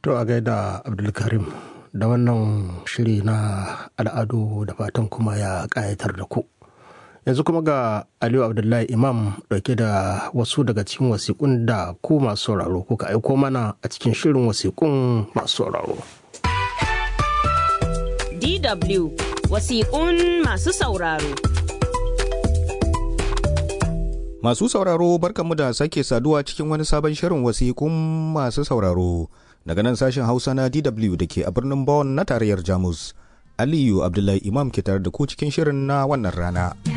To a gaida Abdulkarim da wannan shiri na al'adu da fatan kuma ya ƙayatar da ku. Yanzu kuma ga Aliyu Abdullahi Imam dauke da wasu daga cikin wasiƙun da ku masu sauraro kuka aiko mana a cikin shirin wasiƙun masu sauraro. DW wasiƙun masu sauraro. Masu sauraro barkanmu da sake saduwa cikin wani sabon shirin wasiƙun masu sauraro daga nan sashen Hausa na DW da ke a birnin Bonn na tarayyar Jamus. Aliyu Abdullahi Imam ke tare da ku cikin shirin na wannan rana.